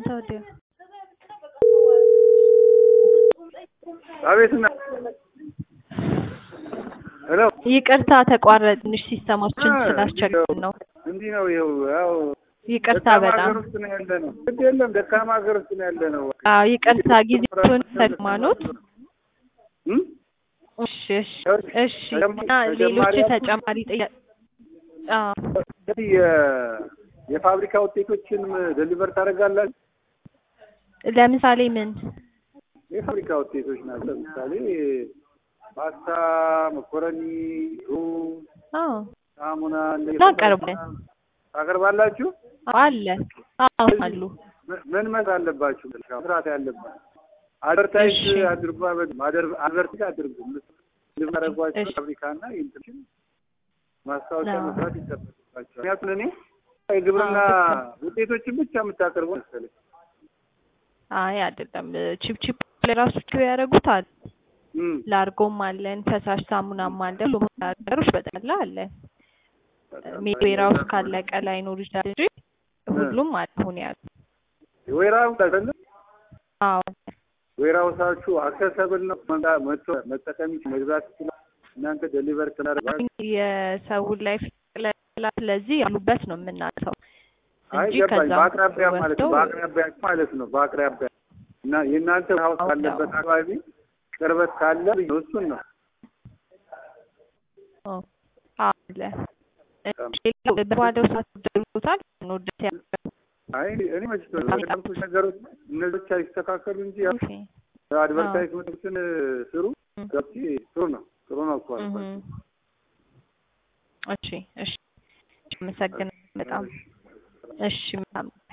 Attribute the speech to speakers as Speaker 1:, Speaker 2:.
Speaker 1: ታዲያ
Speaker 2: አቤት እና ሄሎ
Speaker 1: ይቅርታ ተቋረጥ። ትንሽ ሲስተማችን ስላስቸገረን ነው።
Speaker 2: እንዲህ ነው። ይኸው ያው
Speaker 1: ይቅርታ
Speaker 2: ደካማ
Speaker 1: በጣም
Speaker 2: ሀገር ውስጥ ነው ያለ ነው። ግድ የለም ደካማ ሀገር ውስጥ ነው ያለ ነው።
Speaker 1: አዎ ይቅርታ ጊዜውን ተግማኖት
Speaker 2: እም?
Speaker 1: እሺ እሺ እሺ እና ሌሎች ተጨማሪ ጥያቄ አዎ
Speaker 2: እንግዲህ የ- የፋብሪካ ውጤቶችን ደሊቨር ታደርጋላችሁ?
Speaker 1: ለምሳሌ ምን
Speaker 2: የፋብሪካ ውጤቶች ናቸው። ለምሳሌ ፓስታ፣ መኮረኒ፣ ሩዝ፣
Speaker 1: አዎ
Speaker 2: ሳሙና እንደ-
Speaker 1: እናቀርባለን።
Speaker 2: ታቀርባላችሁ?
Speaker 1: አለ አዎ አሉ
Speaker 2: ምን- ምን መስራት አለባችሁ? መስራት ያለባችሁ አድቨርታይዝ
Speaker 1: እሺ።
Speaker 2: አድርጉ። አድር- አድቨርታይዝ አድርጉ። ልታደርጓቸው
Speaker 1: እሺ።
Speaker 2: ፋብሪካና ኢንተርሽን ማስታወቂያ
Speaker 1: አዎ።
Speaker 2: መስራት ይጠበቅባቸዋል። ምክንያቱም እኔ የግብርና
Speaker 1: አዎ።
Speaker 2: ውጤቶችን ብቻ የምታቀርቡ መሰለኝ።
Speaker 1: አይ አይደለም ቺፕ ቺፕ ለራሱ ያደረጉት አለ
Speaker 2: እም፣
Speaker 1: ላርጎም አለን ፈሳሽ ሳሙናም አለ ሁሉም ነገሮች በጠቅላላ አለ ሜድ ዌራውስ ካለቀ ላይኖር ይችላል እንጂ ሁሉም አለ አሁን ያሉ
Speaker 2: ወይራው አይደለም
Speaker 1: አዎ
Speaker 2: ወይራውሳችሁ አክሰሰብል ነው። መምጣ- መጥቶ መጠቀም ይችላል፣ መግዛት ይችላል። እናንተ ደሊቨር ትናደርጋችሁ።
Speaker 1: የሰውን ላይፍ ጠቅላላ ስለዚህ ያሉበት ነው የምናውቀው
Speaker 2: አይ
Speaker 1: እንጂ
Speaker 2: ገባኝ።
Speaker 1: ከዛ
Speaker 2: በአቅራቢያ ማለት ነው።
Speaker 1: ወስደው
Speaker 2: በአቅራቢያ ማለት ነው። በአቅራቢያ እና የእናንተ ሀውስ
Speaker 1: አዎ፣
Speaker 2: ካለበት
Speaker 1: አዎ።
Speaker 2: አካባቢ ቅርበት ካለ እሱን ነው።
Speaker 1: ኦ፣ አለ ሌላው በባዶው ሰዓት ደርሶታል ወደት ያለው
Speaker 2: አይ እኔ መች ያልኩሽ ነገሮች እነዚህ ብቻ ይስተካከሉ እንጂ ያው
Speaker 1: ኦኬ
Speaker 2: አድቨርታይዝመንቶችን ስሩ።
Speaker 1: እም።
Speaker 2: ገብቼ ጥሩ ነው ጥሩ ነው እኮ አልኳት።
Speaker 1: እም። እሺ እሺ አመሰግናለሁ በጣም እሺ በጣም